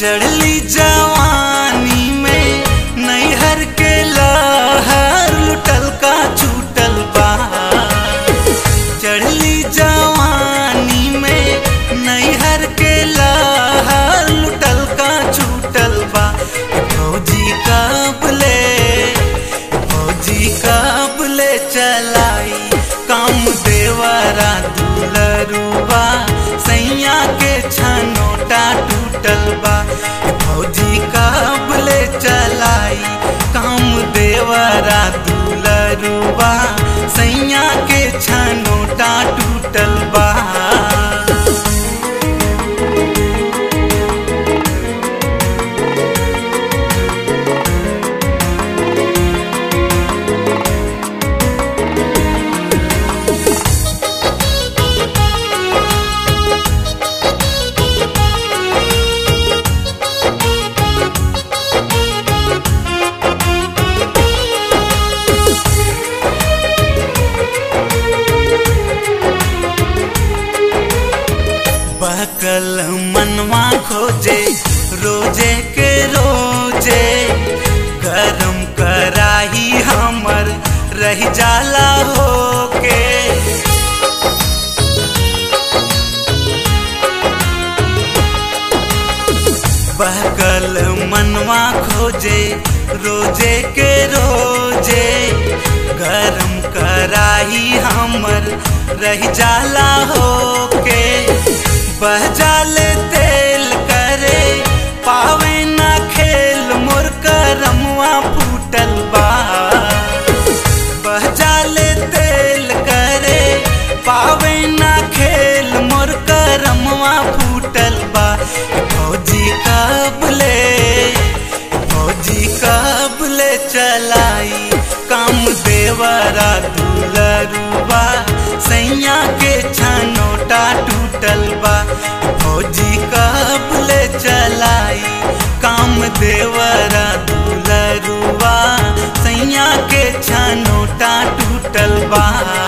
चढ़ली जवानी में नैहर के लहर लुटल का छूटल बा चढ़ली जवानी में नैहर के लहर लुटल का छूटल बा फौजी कबले फौजी कबले चलाई काम देवरा दुलरुबा सैया के छनोटा टूटल बा फौजी कबले चलाई काम देवरा दुलरुबा सैया के छनोटा टूटल बा बहकल मनवा खोजे रोजे के रोजे गरम कराही हमर रह जाला होके बहकल मनवा खोजे रोजे के रोजे गरम कराही हमर रह जाला होके बह जाले तेल करे पावे ना खेल मोर करमवा फूटल बा बह जाले तेल करे पावे ना खेल मोर करमवा फूटल बा फौजी कबले फौजी कबले चलाई काम देवरा दुलरुबा सैया के छनोटा टूटल बा फौजी कबले चलाई काम देवरा दुलरुबा सैया के छनोटा टूटल बा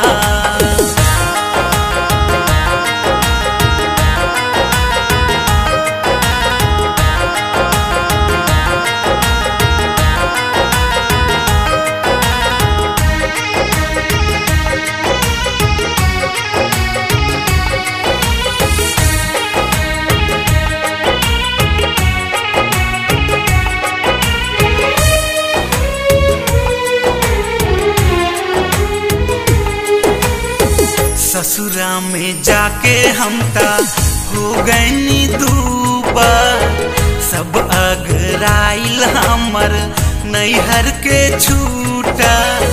ससुरा में जाके हम ता हो गईनी दूबा सब अगराइल हमर नैहर के छूटा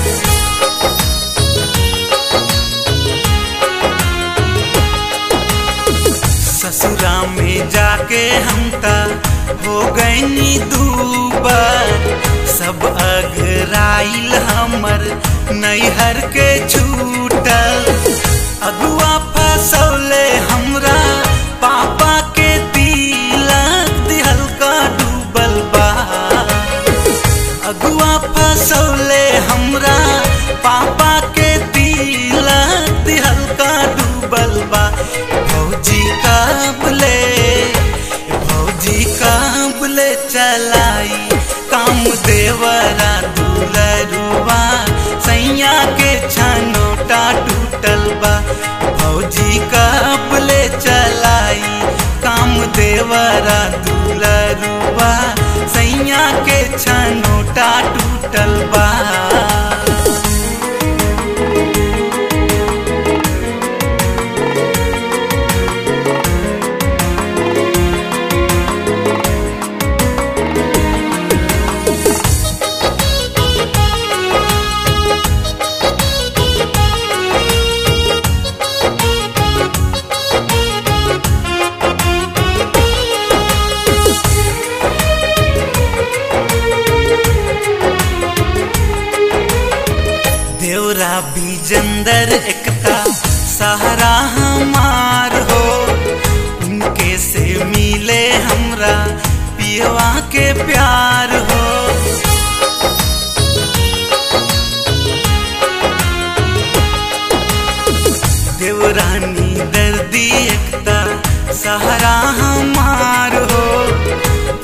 ससुरा में जाके हम ता हो गईनी दूबा सब अगराइल हमर नैहर के छूटल अगुआ फसौले हमरा पापा के तिलक दिहल का डूबल बा अगुआ फसौले हमरा पापा के तिलक दिहल का डूबल बा फौजी काबले फौजी काबले चलाई काम देवरा दुलरुबा सैया के छनोटा टूटल बा फौजी कबले चलाई काम देवरा दुलरुबा सैया के छनोटा टूटल बा देवरा बीजंदर एकता सहारा हमार हो उनके से मिले हमरा पियवा के प्यार हो देवरानी दर्दी एकता सहारा हमार हो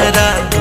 हमरा